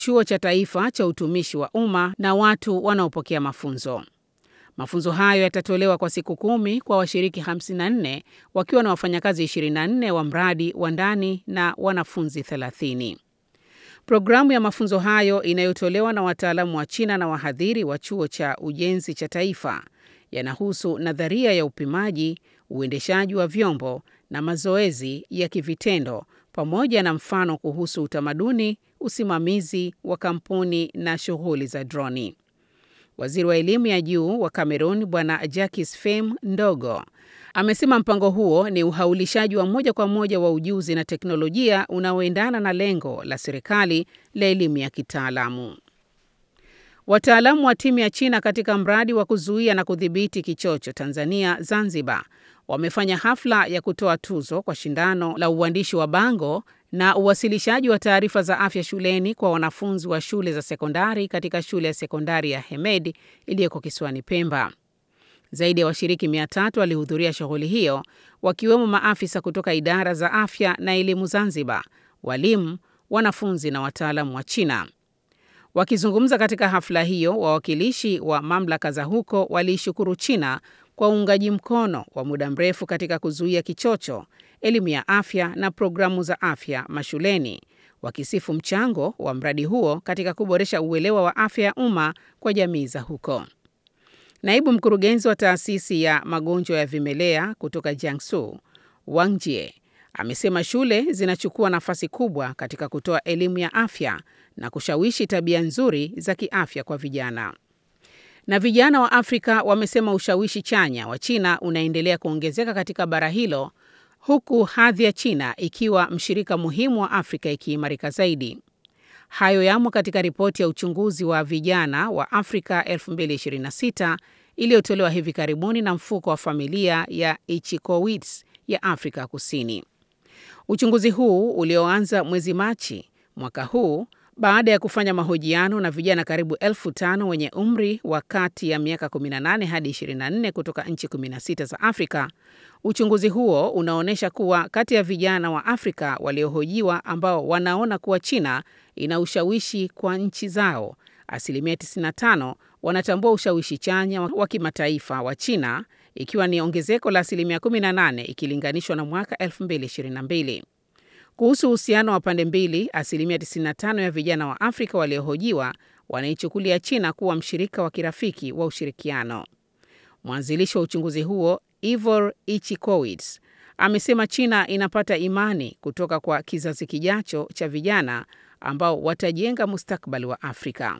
chuo cha taifa cha utumishi wa umma na watu wanaopokea mafunzo. Mafunzo hayo yatatolewa kwa siku kumi kwa washiriki 54 wakiwa na wafanyakazi 24 wa mradi wa ndani na wanafunzi 30. Programu ya mafunzo hayo inayotolewa na wataalamu wa China na wahadhiri wa chuo cha ujenzi cha taifa yanahusu nadharia ya upimaji, uendeshaji wa vyombo na mazoezi ya kivitendo pamoja na mfano kuhusu utamaduni, usimamizi wa kampuni na shughuli za droni. Waziri wa elimu ya juu wa Cameroon Bwana Jacques Fem Ndogo amesema mpango huo ni uhaulishaji wa moja kwa moja wa ujuzi na teknolojia unaoendana na lengo la serikali la elimu ya kitaalamu. Wataalamu wa timu ya China katika mradi wa kuzuia na kudhibiti kichocho Tanzania Zanzibar wamefanya hafla ya kutoa tuzo kwa shindano la uandishi wa bango na uwasilishaji wa taarifa za afya shuleni kwa wanafunzi wa shule za sekondari katika shule ya sekondari ya Hemed iliyoko kisiwani Pemba. Zaidi ya washiriki mia tatu walihudhuria shughuli hiyo wakiwemo maafisa kutoka idara za afya na elimu Zanzibar, walimu, wanafunzi na wataalamu wa China. Wakizungumza katika hafla hiyo, wawakilishi wa mamlaka za huko waliishukuru China kwa uungaji mkono wa muda mrefu katika kuzuia kichocho, elimu ya afya na programu za afya mashuleni, wakisifu mchango wa mradi huo katika kuboresha uelewa wa afya ya umma kwa jamii za huko. Naibu mkurugenzi wa taasisi ya magonjwa ya vimelea kutoka Jiangsu, Wang Jie, amesema shule zinachukua nafasi kubwa katika kutoa elimu ya afya na kushawishi tabia nzuri za kiafya kwa vijana. Na vijana wa Afrika wamesema ushawishi chanya wa China unaendelea kuongezeka katika bara hilo huku hadhi ya China ikiwa mshirika muhimu wa Afrika ikiimarika zaidi. Hayo yamo katika ripoti ya uchunguzi wa vijana wa Afrika 2026 iliyotolewa hivi karibuni na mfuko wa familia ya Ichikowitz ya Afrika Kusini. Uchunguzi huu ulioanza mwezi Machi mwaka huu baada ya kufanya mahojiano na vijana karibu elfu tano wenye umri wa kati ya miaka 18 hadi 24 kutoka nchi 16 za Afrika. Uchunguzi huo unaonyesha kuwa kati ya vijana wa Afrika waliohojiwa ambao wanaona kuwa China ina ushawishi kwa nchi zao, asilimia 95 wanatambua ushawishi chanya wa kimataifa wa China, ikiwa ni ongezeko la asilimia 18 ikilinganishwa na mwaka 2022. Kuhusu uhusiano wa pande mbili, asilimia 95 ya vijana wa Afrika waliohojiwa wanaichukulia China kuwa mshirika wa kirafiki wa ushirikiano. Mwanzilishi wa uchunguzi huo Ivor Ichikowitz amesema China inapata imani kutoka kwa kizazi kijacho cha vijana ambao watajenga mustakabali wa Afrika.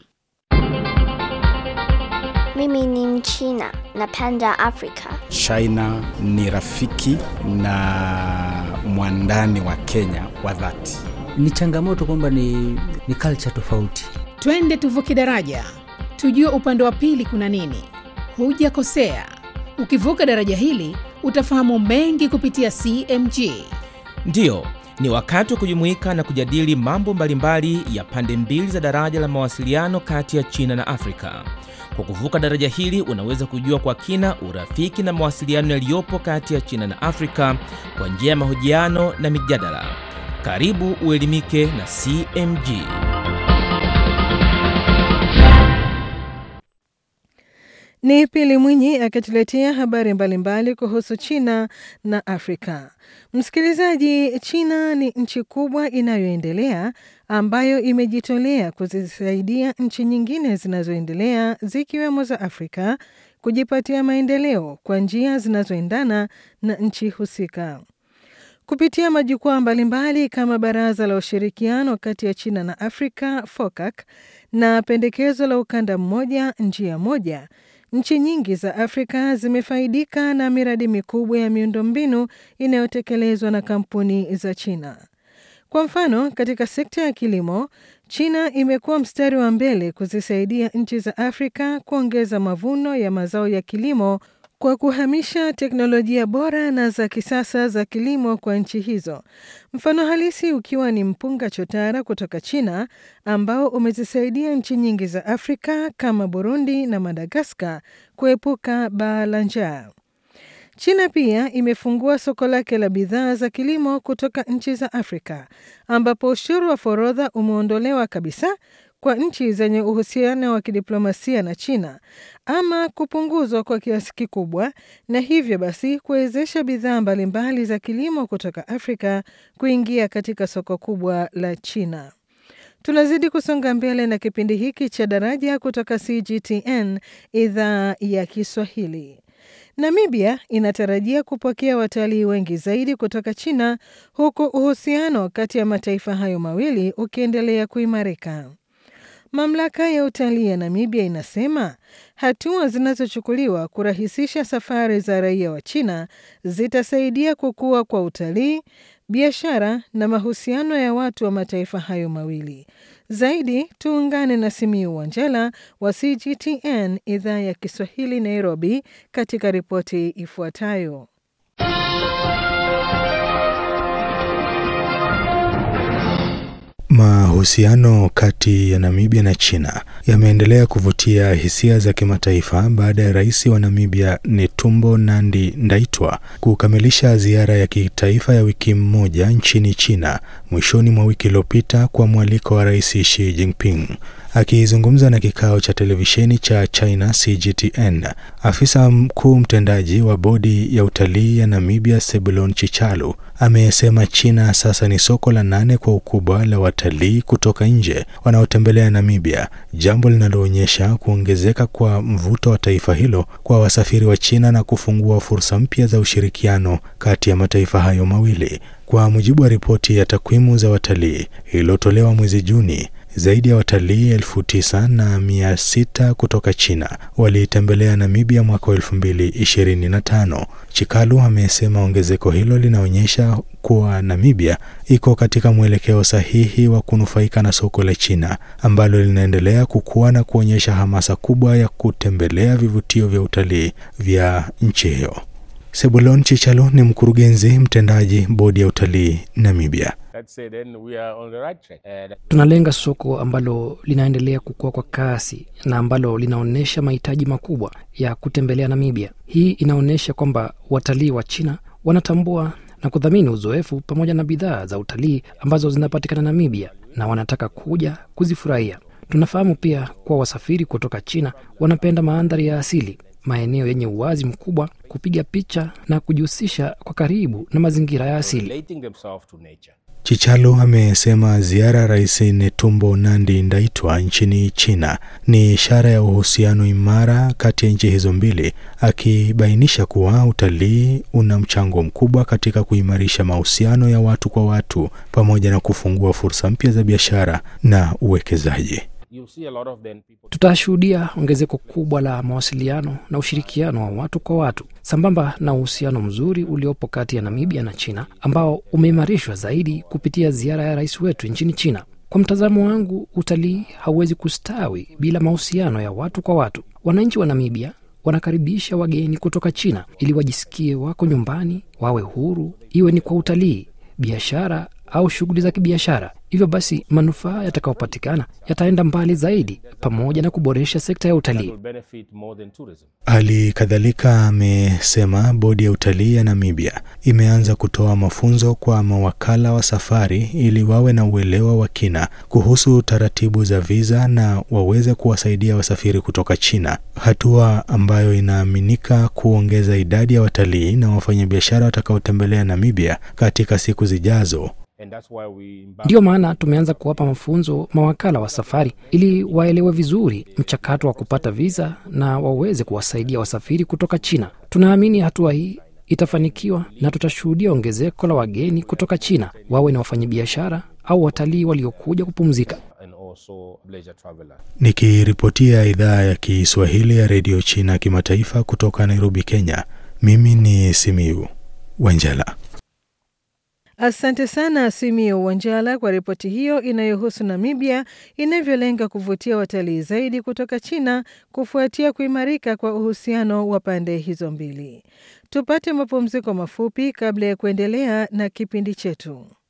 Mimi ni Mchina, napenda Afrika. China ni rafiki na mwandani wa Kenya wa dhati. Ni changamoto kwamba ni, ni culture tofauti. Twende tuvuke daraja, tujue upande wa pili kuna nini. Hujakosea, ukivuka daraja hili utafahamu mengi kupitia CMG. Ndiyo, ni wakati wa kujumuika na kujadili mambo mbalimbali ya pande mbili za daraja la mawasiliano kati ya China na Afrika. Kwa kuvuka daraja hili unaweza kujua kwa kina urafiki na mawasiliano yaliyopo kati ya China na Afrika kwa njia ya mahojiano na mijadala. Karibu uelimike na CMG. Ni Pili Mwinyi akituletea habari mbalimbali kuhusu China na Afrika. Msikilizaji, China ni nchi kubwa inayoendelea ambayo imejitolea kuzisaidia nchi nyingine zinazoendelea zikiwemo za Afrika kujipatia maendeleo kwa njia zinazoendana na nchi husika. Kupitia majukwaa mbalimbali kama Baraza la Ushirikiano kati ya China na Afrika FOCAC na pendekezo la ukanda mmoja njia moja, nchi nyingi za Afrika zimefaidika na miradi mikubwa ya miundombinu inayotekelezwa na kampuni za China. Kwa mfano, katika sekta ya kilimo, China imekuwa mstari wa mbele kuzisaidia nchi za Afrika kuongeza mavuno ya mazao ya kilimo kwa kuhamisha teknolojia bora na za kisasa za kilimo kwa nchi hizo. Mfano halisi ukiwa ni mpunga chotara kutoka China ambao umezisaidia nchi nyingi za Afrika kama Burundi na Madagaskar kuepuka baa la njaa. China pia imefungua soko lake la bidhaa za kilimo kutoka nchi za Afrika ambapo ushuru wa forodha umeondolewa kabisa kwa nchi zenye uhusiano wa kidiplomasia na China ama kupunguzwa kwa kiasi kikubwa, na hivyo basi kuwezesha bidhaa mbalimbali za kilimo kutoka Afrika kuingia katika soko kubwa la China. Tunazidi kusonga mbele na kipindi hiki cha Daraja kutoka CGTN idhaa ya Kiswahili. Namibia inatarajia kupokea watalii wengi zaidi kutoka China huku uhusiano kati ya mataifa hayo mawili ukiendelea kuimarika. Mamlaka ya utalii ya Namibia inasema hatua zinazochukuliwa kurahisisha safari za raia wa China zitasaidia kukua kwa utalii, biashara na mahusiano ya watu wa mataifa hayo mawili. Zaidi tuungane na Simiu Wanjala wa CGTN idhaa ya Kiswahili Nairobi, katika ripoti ifuatayo. Mahusiano kati ya Namibia na China yameendelea kuvutia hisia za kimataifa baada ya rais wa Namibia Netumbo Nandi Ndaitwa kukamilisha ziara ya kitaifa ya wiki mmoja nchini China mwishoni mwa wiki iliyopita kwa mwaliko wa Rais Xi Jinping. Akizungumza na kikao cha televisheni cha China CGTN, afisa mkuu mtendaji wa bodi ya utalii ya Namibia Sebulon Chichalu amesema China sasa ni soko la nane kwa ukubwa la watalii kutoka nje wanaotembelea Namibia, jambo linaloonyesha kuongezeka kwa mvuto wa taifa hilo kwa wasafiri wa China na kufungua fursa mpya za ushirikiano kati ya mataifa hayo mawili. Kwa mujibu wa ripoti ya takwimu za watalii iliyotolewa mwezi Juni, zaidi ya watalii elfu tisa na mia sita kutoka China walitembelea Namibia mwaka wa elfu mbili ishirini na tano. Chikalu amesema ongezeko hilo linaonyesha kuwa Namibia iko katika mwelekeo sahihi wa kunufaika na soko la China ambalo linaendelea kukua na kuonyesha hamasa kubwa ya kutembelea vivutio vya utalii vya nchi hiyo. Sebulon Chichalo ni mkurugenzi mtendaji bodi ya utalii Namibia. Tunalenga soko ambalo linaendelea kukua kwa kasi na ambalo linaonyesha mahitaji makubwa ya kutembelea Namibia. Hii inaonyesha kwamba watalii wa China wanatambua na kudhamini uzoefu pamoja na bidhaa za utalii ambazo zinapatikana Namibia na wanataka kuja kuzifurahia. Tunafahamu pia kuwa wasafiri kutoka China wanapenda mandhari ya asili, maeneo yenye uwazi mkubwa, kupiga picha na kujihusisha kwa karibu na mazingira ya asili. Chichalo amesema ziara ya Rais Netumbo Nandi Ndaitwa nchini China ni ishara ya uhusiano imara kati ya nchi hizo mbili, akibainisha kuwa utalii una mchango mkubwa katika kuimarisha mahusiano ya watu kwa watu pamoja na kufungua fursa mpya za biashara na uwekezaji. Tutashuhudia ongezeko kubwa la mawasiliano na ushirikiano wa watu kwa watu sambamba na uhusiano mzuri uliopo kati ya Namibia na China ambao umeimarishwa zaidi kupitia ziara ya rais wetu nchini China. Kwa mtazamo wangu, utalii hauwezi kustawi bila mahusiano ya watu kwa watu. Wananchi wa Namibia wanakaribisha wageni kutoka China ili wajisikie wako nyumbani, wawe huru, iwe ni kwa utalii, biashara au shughuli za kibiashara. Hivyo basi manufaa yatakayopatikana yataenda mbali zaidi, pamoja na kuboresha sekta ya utalii. Hali kadhalika amesema bodi ya utalii ya Namibia imeanza kutoa mafunzo kwa mawakala wa safari ili wawe na uelewa wa kina kuhusu taratibu za viza na waweze kuwasaidia wasafiri kutoka China, hatua ambayo inaaminika kuongeza idadi ya watalii na wafanyabiashara watakaotembelea Namibia katika siku zijazo. Ndiyo maana tumeanza kuwapa mafunzo mawakala wa safari ili waelewe vizuri mchakato wa kupata viza na waweze kuwasaidia wasafiri kutoka China. Tunaamini hatua hii itafanikiwa na tutashuhudia ongezeko la wageni kutoka China, wawe na wafanyabiashara au watalii waliokuja kupumzika. Nikiripotia idhaa ya Kiswahili ya redio China kimataifa kutoka Nairobi, Kenya, mimi ni Simiu Wanjala. Asante sana Simio Wanjala kwa ripoti hiyo inayohusu Namibia inavyolenga kuvutia watalii zaidi kutoka China kufuatia kuimarika kwa uhusiano wa pande hizo mbili. Tupate mapumziko mafupi kabla ya kuendelea na kipindi chetu.